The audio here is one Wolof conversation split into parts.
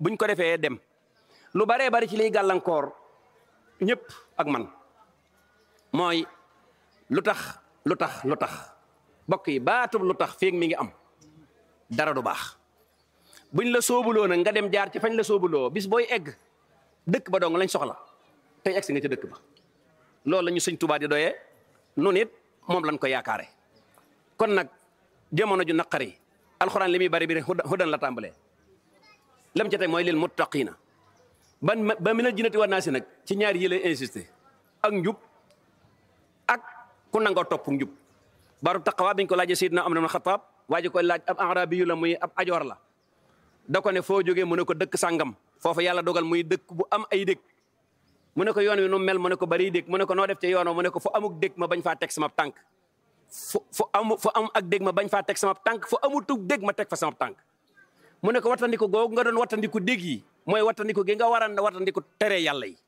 buñ ko defee dem lu baree bari ci liy gàllankoor ñëpp ak man mooy lu tax lu tax lu tax bokk yi baatub lu tax feeg mi ngi am dara du baax buñ la soobuloo nag nga dem jaar ci fañ la soobuloo bis booy egg dëkk ba dong lañ soxla tey egg si nga ci dëkk ba loolu la ñu sëñ Tuubaa di doyee nun it moom lañ ko yaakaare kon nag jamono ju naqari alxuraan li muy bari bi hudan la tàmbalee lam ca teg mooy lil muttaqiina ban ba mi na jinati war naa si nag ci ñaari yi lay insisté ak njub ak ku nangoo topp njub baru taqwa biñ ko laajee Seydina Umar ibn Xattaab waaji koy laaj ab arabi yu la muy ab ajoor la da ko ne foo jógee mu ne ko dëkk sàngam foofu yàlla dogal muy dëkk bu am ay dëkk mu ne ko yoon wi nu mel mu ne ko bari dëkk mu ne ko noo def ci yoon mu ne ko fu amuk dëkk ma bañ faa teg sama tànk fu fu amu fu am ak dëkk ma bañ faa teg sama tànk fu amutug dëkk ma teg fa sama tànk mu ne ko wattandiku googu nga doon wattandiku dégg yi mooy wattandiku gi nga war a wattandiku tere yàlla yi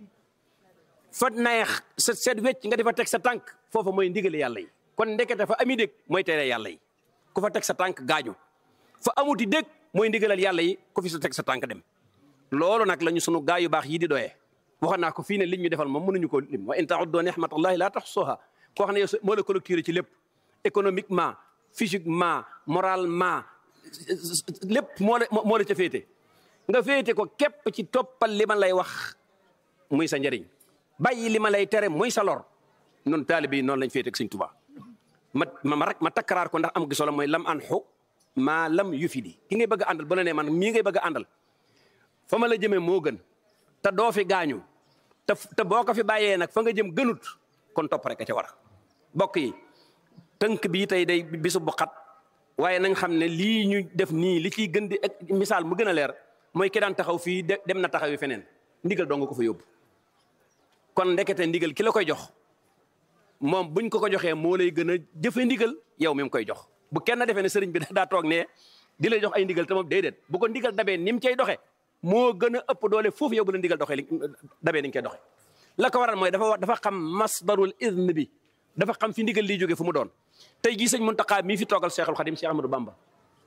fa neex sa seet wecc nga di fa teg sa tànk foofa mooy ndigali yàlla yi kon ndekete fa ami dégg mooy tere yàlla yi ku fa teg sa tànk gaañu fa amuti dégg mooy ndigalal yàlla yi ku fi sa teg sa tànk dem loolu nag la ñu sunu gaa yu baax yi di doyee waxoon naa ko fii ne liñ ñu defal moom mënuñu ko lim wa in ta'uddu ni'matallahi la tahsuha koo xam ne yow moo la collecté ci lépp économiquement physiquement moralement lépp moo la moo la ca féete nga féete ko képp ci toppal li ma lay wax muy sa njëriñ bàyyi li ma lay tere muy sa lor noonu taalibe yi noonu lañ féete ak Sëñ Tuubaa ma ma rek ma takkaraar ko ndax am gi solo mooy lam an xu maa lam yu fi di ki ngay bëgg a àndal bu la nee man mii ngay bëgg a àndal fa ma la jëmee moo gën te doo fi gaañu te te boo ko fi bàyyee nag fa nga jëm gënut kon topp rek a ca war a bokk yi tënk bii tey day bisu bu xat waaye nañ xam ne lii ñu def nii li ciy gën di misaal mu gën a leer mooy ki daan taxaw fii dem na taxaw yi feneen ndigal doo nga ko fa yóbbu kon ndekete ndigal ki la koy jox moom buñ ko ko joxee moo lay gën a jëfe ndigal yow mi mu koy jox bu kenn defee ne sëriñ bi daa toog ne di lay jox ay ndigal te moom déedéet bu ko ndigal dabee ni mu cay doxee moo gën a ëpp doole foofu yow bu la ndigal doxee li dabee ni nga koy doxee la ko waral mooy dafa dafa xam masdarul izn bi dafa xam fi ndigal liy jógee fu mu doon tey jii sëñ Muntaxa mii fi toogal Cheikhul Khadim Cheikh Ahmadou Bamba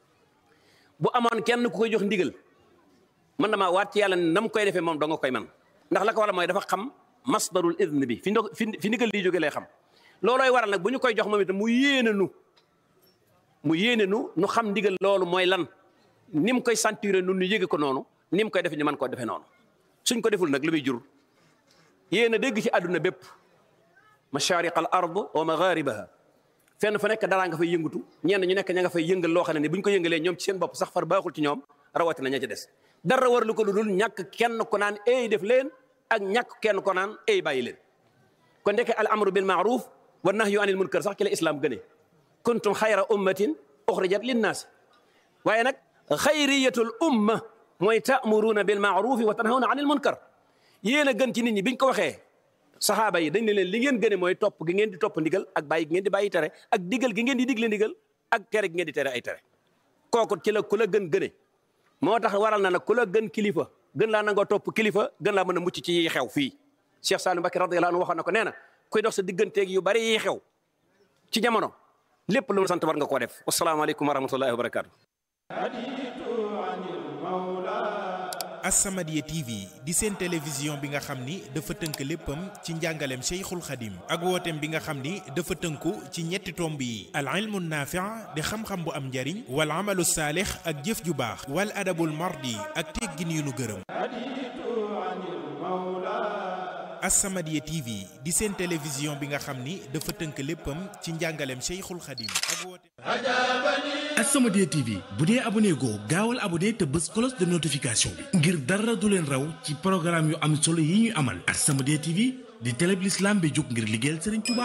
bu amoon kenn ku koy jox ndigal man damaa waat ci yàlla ne na mu koy defee moom doo nga koy man ndax la ko waral mooy dafa xam masdarul izn bi fi ndo fi ndigal liy jógee lay xam loolooy waral nag bu ñu koy jox moom itam mu yéene nu mu yéene nu nu xam ndigal loolu mooy lan ni mu koy sentir nu nu yéege ko noonu ni mu koy defee ñu mën koo defee noonu suñ ko deful nag lu muy jur yéen a dégg ci àdduna bépp mashariq al ard wa magharibaha fenn fa nekk daraa nga fay yëngatu ñenn ñu nekk ña nga fay yëngal loo xam ne ni bu ñu ko yëngalee ñoom ci seen bopp sax far baaxul ci ñoom rawatina ña ci des dara war lu ko lu dul ñàkk kenn ko naan ey def leen ak ñàkk kenn ko naan ey bàyyi leen kon ndeke al amru bil maaruf wa nahyu anil munkar sax ci la islam gënee kuntum xayra ummatin uxrijat linnaas waaye nag xayriyatul umma mooy ta'muruuna bil maarufi wa tanhawna anil munkar yéen a gën ci nit ñi biñ ko waxee saxaaba yi dañ ne leen li ngeen gëne mooy topp gi ngeen di topp ndigal ak bàyyi gi ngeen di bàyyi tere ak digal gi ngeen di digle ndigal ak tere gi ngeen di tere ay tere kooku ci la ku la gën gëne moo tax waral na nag ku la gën kilifa gën laa nangoo topp kilifa gën laa mën a mucc ci yi xew fii Cheikh Salim Mbacké radiyallahu anhu waxoon na ko nee na kuy dox sa digganteeg yu bari yi xew ci jamono lépp lu mu sant war nga koo def wasalaamaaleykum wa rahmatullahi wa barakatu As-Samadiyya TV di seen télévision bi nga xam ni dafa tënk léppam ci njàngaleem Cheikhul Khadim ak wooteem bi nga xam ni dafa tënku ci ñetti tomb yi al ilmu naafi' di xam-xam bu am njariñ wal amalu saalix ak jëf ju baax wal adabul mardi ak teggin yu nu gërëm As-Samadiyya TV di seen télévision bi nga xam ni dafa tënk léppam ci njàngaleem Cheikhul Khadim ak wooteem As-Samadiyya TV bu dee abonné goo gaawal abonné te bës cloche de notification bi ngir dara du leen raw ci programme yu am solo yi ñuy amal As-Samadiyya TV di télé bi l'islam bi jóg ngir liggéeyal Serigne Touba